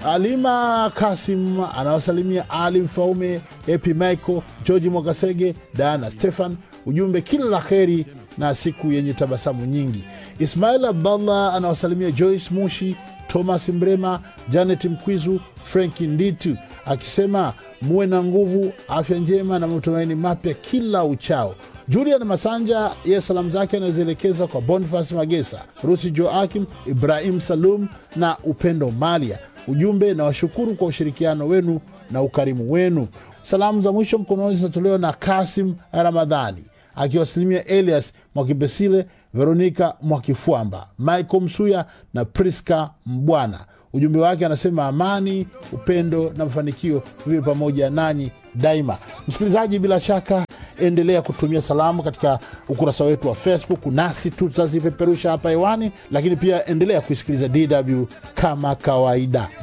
Alima Kasim anawasalimia Ali Mfaume, Epi Michael, Georgi Mwagasege, Diana Stefan. Ujumbe kila la heri na siku yenye tabasamu nyingi. Ismail Abdallah anawasalimia Joyce Mushi, Thomas Mrema, Janet Mkwizu, Franki Nditu akisema muwe na nguvu, afya njema na matumaini mapya kila uchao. Julian Masanja ye salamu zake anazielekeza kwa Bonifas Magesa, Rusi Joakim, Ibrahim Salum na Upendo Malia. Ujumbe na washukuru kwa ushirikiano wenu na ukarimu wenu. Salamu za mwisho mkononi zinatolewa na Kasim Ramadhani akiwasalimia Elias Mwakipesile, Veronika Mwakifwamba, Michael Msuya na Priska Mbwana. Ujumbe wake anasema amani, upendo na mafanikio viwe pamoja nanyi daima. Msikilizaji, bila shaka endelea kutumia salamu katika ukurasa wetu wa Facebook, nasi tutazipeperusha hapa hewani, lakini pia endelea kuisikiliza DW kama kawaida.